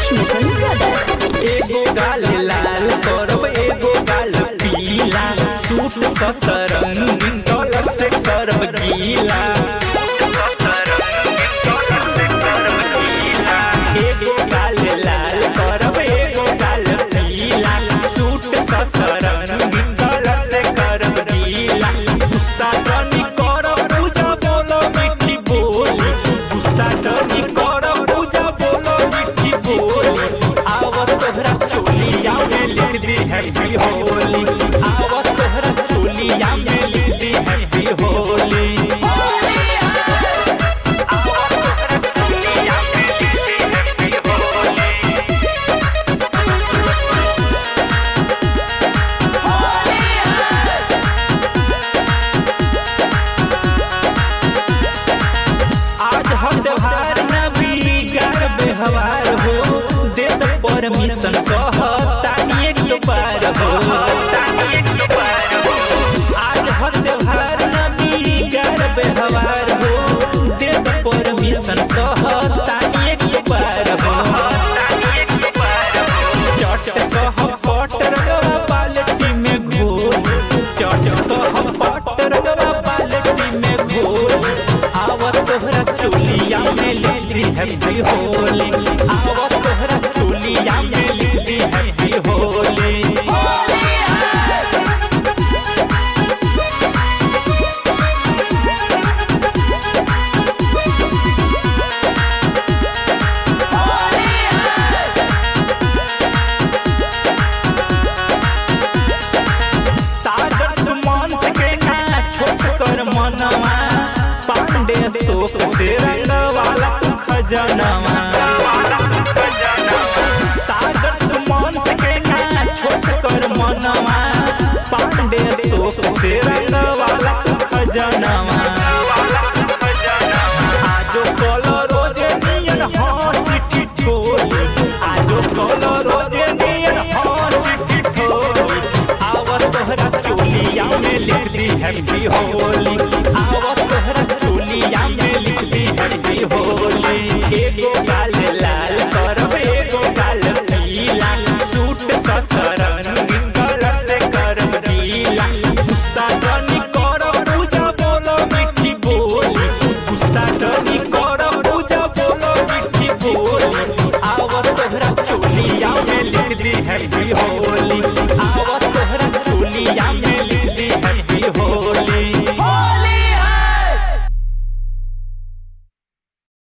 Pushmatan Brothers. एगो गाल लाल करब एगो गाल पीला सूट ससरंग डॉलर से करब गीला एगो गाल लाल करब एगो गाल पीला सूट ससरंग डॉलर से करब गीला गुस्सा जनी करब पूजा बोलो मीठी बोली गुस्सा जनी करब पूजा बोलो मीठी बोली आवत तोहरा चोलिया में लिख दी हैप्पी होली आवत तोहरा चोलिया में लिख दी हैप्पी होली आवत तोहरा चोलिया में लिख दी हैप्पी होली आज हम त्योहार न बिगाड़ व्यवहार हो दे द परमिशन कह तानी एक बार हो आज हम त्योहार न बिगाड़ व्यवहार हो दे द परमिशन कह तानी एक बार हो चट कह पट रगवा बाल्टी में घोल चट कह पट रगवा बाल्टी में घोल आवत तोहरा चोलिया में लिखी हैप्पी होली आवत तोहरा चोलिया में लिखी हैप्पी होली सागर सुमंत के ना छोट कर मनवा पांडे शोक से रंग वाला तू खजनवा सागर सुमंत के ना छोट कर मनवा पांडे शोक से रंग वाला तू खजनवा आजो कलो रोजे नियन हंसी टिटोली आजो कलो रोजे नियन हंसी टिटोली आवत तोहरा चोलिया में लिख दी हैप्पी होली आवत तोहरा चोलिया में लिख दी हैप्पी होली एगो गाल लाल करब एगो गाल पीला सूट ससरंग कलर से करब गीला गुस्सा जनी करब पूजा बोलो मीठी बोली गुस्सा जनी करब पूजा बोलो मीठी बोली आवत तोहरा चोलिया में लिख दी हैप्पी होली